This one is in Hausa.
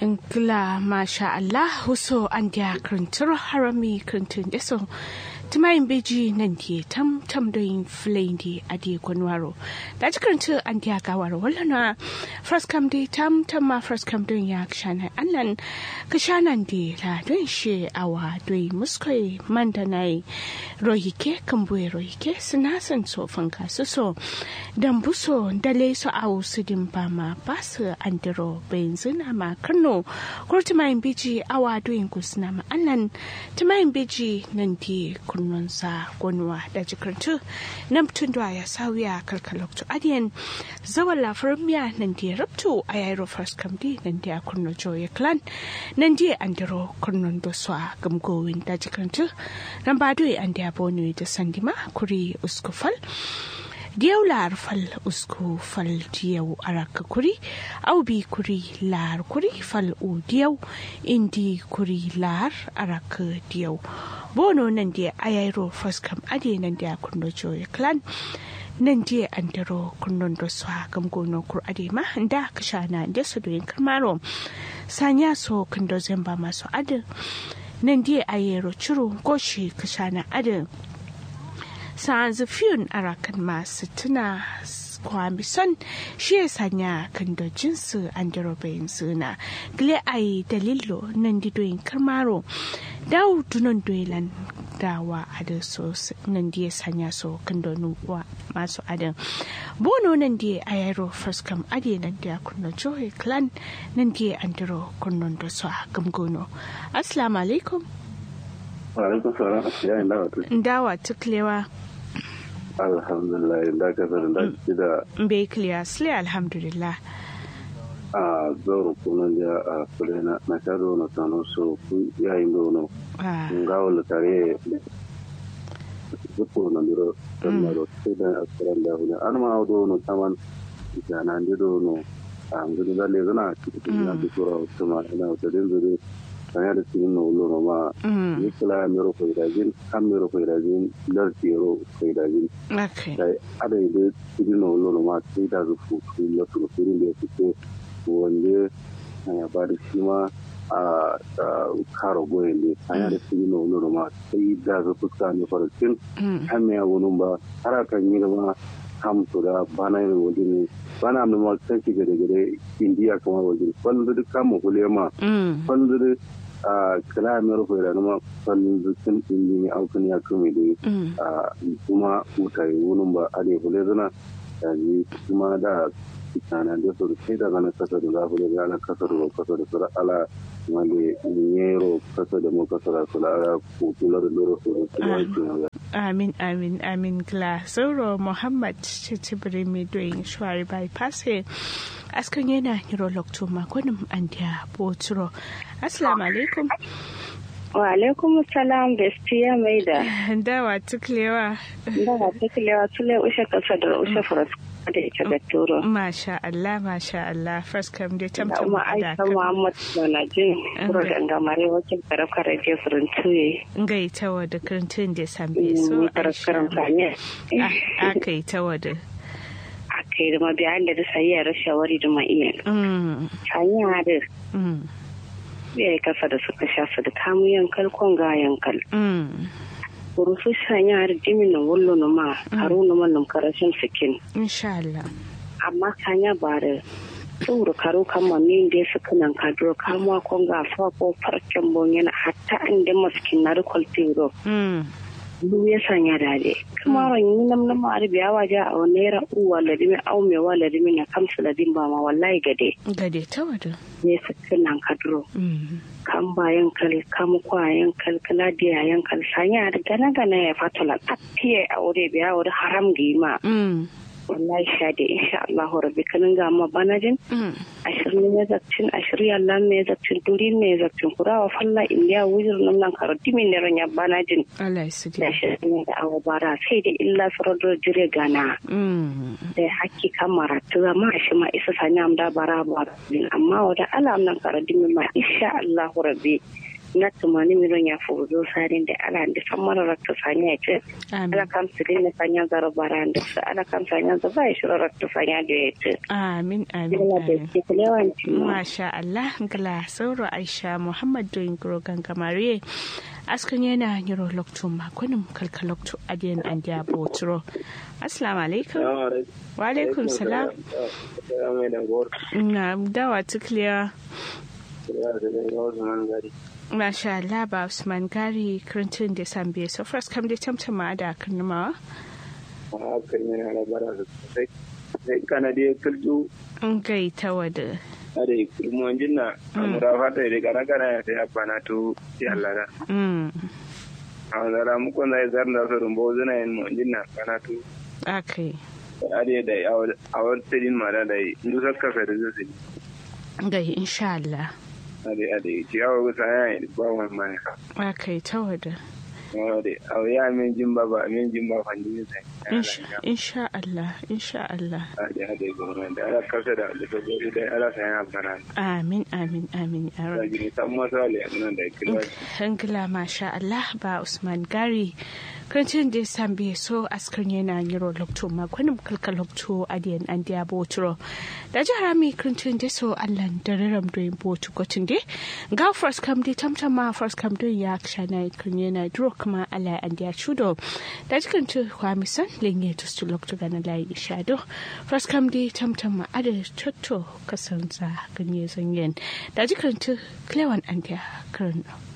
Ngla masha Allah huso an dia krintur harami krintun deso tumayin beji nan die tam tam doin flain di adi kwanwaro da ji krintu an dia gawar wallana first come di tam tam ma first come doin ya kshana annan kshanan di la doin she awa doin muskoi mandanai rohike kambue rohike sinasan so fanka so so dan buso dale so awu sudin bama basu andiro benzina ma kano ko tumayin beji awa doin kusna ma annan tumayin beji nan di kunnonsa gwanuwa da jikartu na mutum da ya sauya kalkalokto adiyan zawan lafiyar miya nan da ya rabto a yayin first kamdi nan da ya kunno joye clan nan da an daro kunnon da su a gamgowin da jikartu nan ba doyi an da ya bone da sandima kuri uskufal diyau lar fal usku fal diyau araka kuri au bi kuri lar kuri fal u diyau indi kuri lar araka diyau bono nan dia ayairo faskam ade nan dia kunno joye clan nan dia andaro kunnon do swa gam gono kur ade ma da kashana da su doyin karmaro sanya so kundo zamba masu ade nan dia ayero churu goshi kashana ade sa'anzu fiyun arakan masu tuna kwami son shi ya sanya kan da jinsu an bayan suna gile a yi dalilo nan didoyin karmaro dawo dunan doilan dawa a da so nan da ya sanya so kan da nuwa masu adan bono nan da a yaro first kam ade nan da ya kunna johe clan nan da ya andiro kunnon da su a gamgono assalamu alaikum wa alaikum salam ya yi dawa dawa tuklewa alhamdulillah da ka sanin da shi da bai clear sile alhamdulillah a zoro kunan da a kule na na kado na tano so ku yayin da wono nga wala tare zuko na miro dan maro sai da askaran da hune an ma do no taman jana ndi do no an gudu da le zana cikin na dukura kuma ina wata din zure sanya da cikin na wulo no ma ni kula miro ko idajin kan miro ko idajin lar tiro ko idajin okay ada ide cikin na wulo no ma sai da zufu su la su firin da suke wanda ya ba da shi ma a karo goyen ne sanya da cikin na wulo no ma sai da zufu ka ne farkin kan me wani ba har kan yi ma kam to da bana yin wajen bana mai ma kan gare gare indiya kamar wajen wanda duk kama kulema wanda duk a kala mai rufe da numa fannin zukin indi ne aukin ya kame da a kuma mutane wunin ba a ne kule zana da ne kuma da kitana da su rufe da gana kasa da zafi da gana kasa da kasa da sura ala wanda yero kasa da mu kasa da sura ala kutula da loro su da amin amin amin gla sauro muhammad cicibiri mai doyin shuwari bypass askan yana hiro lokto makonin an da boturo assalamu alaikum wa alaikum salam bestiya mai da dawa tuklewa dawa tuklewa tule ushe kasa da ushe faras da ita da turo masha Allah masha Allah first kam dai tamtam da kuma aisha muhammad na jin kuro da ngamare wakil karakar je furin tuye ngai tawa da kirtin da sambe so karakar fanye aka yi tawa da aka yi da mabiyan da sai ya shawari da ma'iyar hanya da ya yi kasa da suka shafa da kamun yankal kon ga yankal rufu shanya har jimin na wallo na ma haru na mallam karashin sikin insha Allah amma kanya ba da tsoro karo kama min da su kanan kadro kamuwa kon ga fa ko farcen bon yana hatta inda maskin na rikol tiro lu ya sanya dade kuma ran yi nam nam ar biya waje a naira uwa ladimi au me wa ladimi na kamsu ladin ba ma wallahi gade gade ta wada ne sakin nan kadro kan bayan kal kam kwayan kal kala da yan kal sanya da gana gana ya fatala tafiye a wuri biya wuri haram gima wallahi sha da insha Allah rabbi kanin ga ma banajin ashirin ne zakcin ashirin Allah ne zakcin duri ne zakcin kurawa falla indiya wujir nan nan karo dimi ne ranya banajin Allah ya da ashirin da awa bara sai da illa sarar jire gana da hakki kamara ta zama shi ma isa sanya am da bara bara amma wada alam nan karo dimi ma insha Allah rabbi na tumani miron ya fuzo sarin da ala da san mara rakta sanya ce ala kam sirin na sanya zaro baran da su ala kam sanya za ba shi rakta sanya da ya ce amin amin amin masha Allah gala sauro Aisha Muhammad doyin gro gangamare askan yana yiro lokto makonin kalka lokto adiyan an dia botro assalamu alaikum wa alaikum salam na dawa tukliya Masha Allah ba Usman Gari Clinton da Sambe so first kam da tamtama da kanuma a kan yana da bara sosai sai kana da kulju an gai ta wada ade kulmu jinna amura fata da kana kana ya sai abana to ya Allah da mm a zara mu kon da zar da so rumbo zuna yin mu jinna kana to akai ade da a wani tadin mara da indu sakka fa da zai gai insha Allah ade ade ciyawa gusa ya yi ba wani mani akai ta wada ade a ya min jin ba ba min jin ba fandi sai insha Allah insha Allah ade ade gwamnati da ala kasa da da gobe da ala sai ya bana amin amin amin ya da rabbi gini san masale nan da kira Hangila masha Allah ba Usman Gari Krancin da sambe so askar yana yiro lokto makwanin kalka lokto adiyan an diya boturo da jihar mi krancin da so Allah da raram doyin botu gotin de ga first kam de tamtama first kam doyin ya kshana kun yana duro kuma Allah an diya chudo da jikin tu kwamisan lenye to stu lokto gana layi shado first kam de tamtama ada chotto kasanza ganye zanyen da jikin tu klewan an diya karno